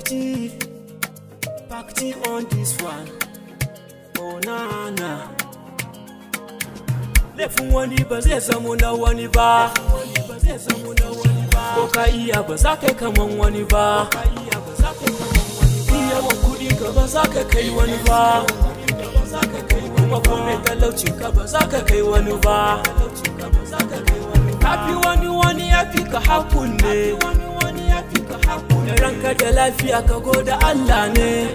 Pakti, Pakti on this one. Oh na na. Laifin wani ba zai samu na wani ba. Ko ka iya ba za ka kaman wani ba. Yawan kuɗi ka ba za ka kai wani ba. Kuma kome talaucin ka ba za ka kai wani ba. Kafi wani wani ya fi ka hakun ne. Da ranka da lafiya ka goda Allah ne.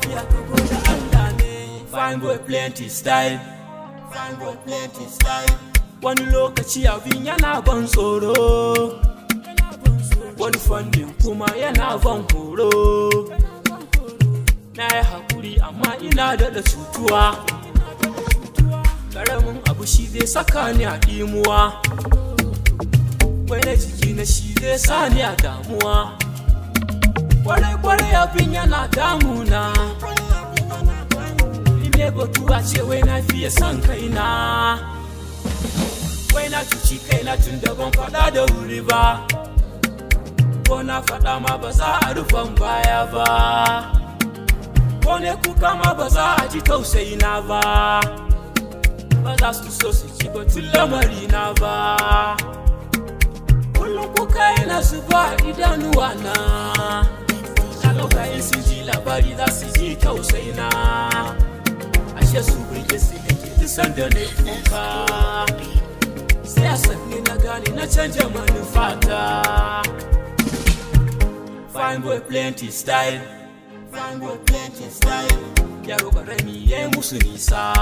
Fine boy plenty style. Fine boy plenty style. Wani lokaci abin yana ban tsoro. Wani fannin kuma yana ban horo. Na yi haƙuri amma ina daɗa cutuwa. Ƙaramin abu shi zai saka ni a ɗimuwa. Wai na jiki na shi zai sa ni a damuwa. Kwarai-kwarai abin yana damuna. Ime batuwa ce wai na fiye son kaina. Wai na cuci kaina tun da ban faɗa da wuri ba. Ko na faɗa ma ba za a rufan baya ba. Ko ne kuka ma ba za a ji tausayina ba. Ba za su so su ji batun lamarina ba. Kullum kuka yana zuba idanuwa na. Kalauka in su ji labari za su ji tausayina. Ashe su burge su da ke dusan da na kuka. Sai a sanni na gane na canja manufata. Fine boy plenty style. Fine boy plenty style. Yaro karami ya yi musu nisa.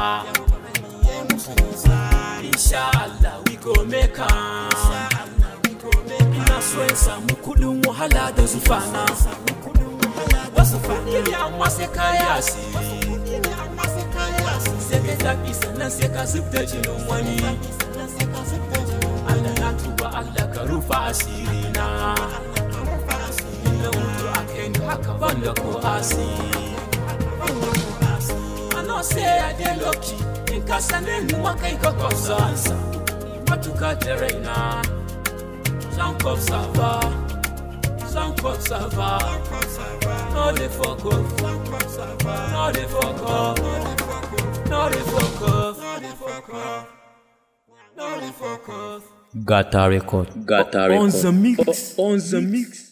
Insha Allah we go make am. Ina so in samu kudin wahala da zufana. Wasu fakiri amma sai kaya asiri. Sai ka tafi sannan sai ka zub da jinin wani. Allah na tuba Allah ka rufa asiri na. Na mutu a kai ni haka ban da ko asiri. I know say I dey lucky in ka sane ni ma kai ka kwafsa matuka da raina zan kwafsa ba zan kwafsa ba no dey fuck off no dey fuck off no dey fuck off no dey fuck off Gata Record. Gata Record. on the mix On the mix.